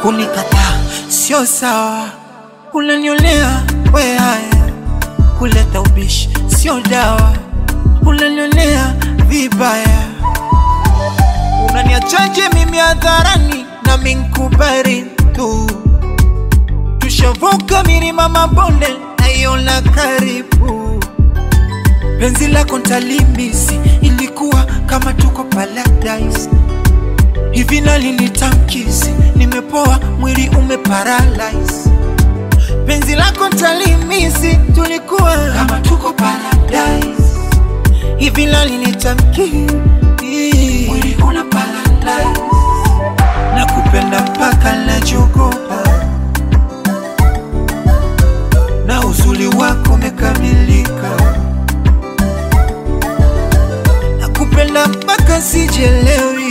kunikataa sio sawa, unanionea we haya, kuleta ubishi sio dawa, unanionea vibaya, unaniachaje mimi hadharani na minkubari tu, tushavuka milima mabonde naiona karibu, penzi lako ntalimisi, ilikuwa kama tuko paradise hivi nalinitamkisi, nimepoa mwili umeparalyze. Penzi lako ntalimisi, tulikuwa kama tuko paradise. Hivi nalinitamkisi, mwili una paralyze. Nakupenda mpaka najogopa, na uzuri wako umekamilika. Nakupenda mpaka sijelewi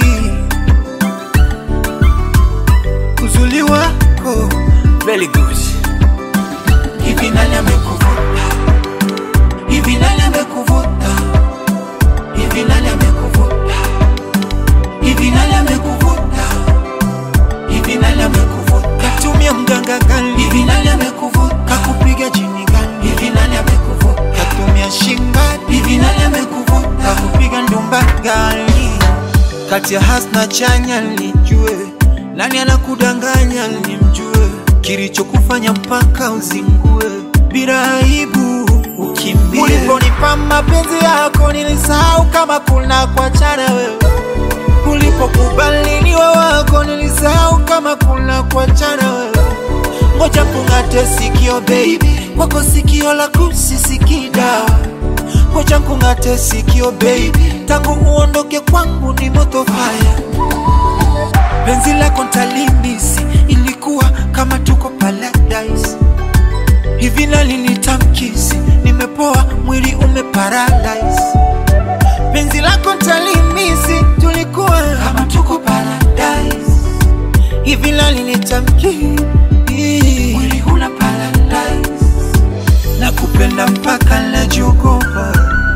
uzuri wako very good. Hivi nani amekuvuta? Hivi nani amekuvuta? Hivi nani amekuvuta? Hivi nani amekuvuta? Hivi nani amekuvuta? Katumia mganga gani? Hivi nani amekuvuta? Kakupiga jini gani? Hivi nani amekuvuta? Katumia shinga? Hivi nani amekuvuta? Kakupiga ndumba gani? Kati ya hasna chanya nijue nani anakudanganya nimjue, kilichokufanya mpaka uzingue bila aibu ukimbie. Uliponipa mapenzi yako nilisahau kama kuna kuachana wewe, ulipokubali niwe wako nilisahau kama kuna kuachana wewe. Ngoja kung'ate sikio baby, kwako sikio la kusisikii dawa. Ngoja kung'ate sikio baby, tangu uondoke kwangu ni moto fire penzi lako ntalimisi, ilikuwa kama tuko paradise. Hivi nalinitamkisi, nimepoa mwili umeparalyze. Penzi lako ntalimisi, tulikuwa kama tuko paradise. Hivi nalinitamkisi, mwili una paralyze. Nakupenda mpaka najiogopa,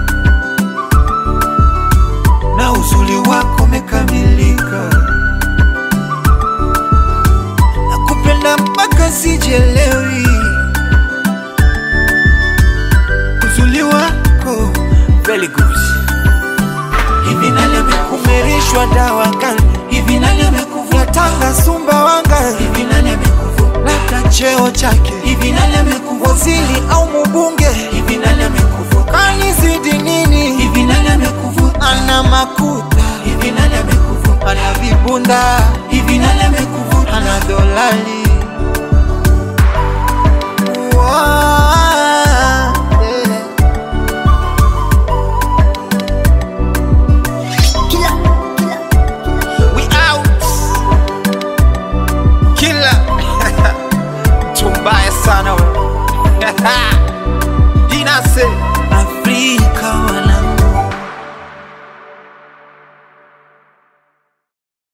na uzuri wako umekamilika. nakupenda mpaka sijelewi, uzuri wako very good. Hivi nani amekumerishwa dawa gani? Hivi nani amekuvuta tanga Sumbawanga? Hivi nani amekuvuta labda cheo chake? Hivi nani amekuvuta waziri au mbunge? Hivi nani amekuvuta kanizidi nini? Hivi nani amekuvuta ana makuta? Hivi nani amekuvuta ana vibunda? Hivi nani amekuvuta ana dolali?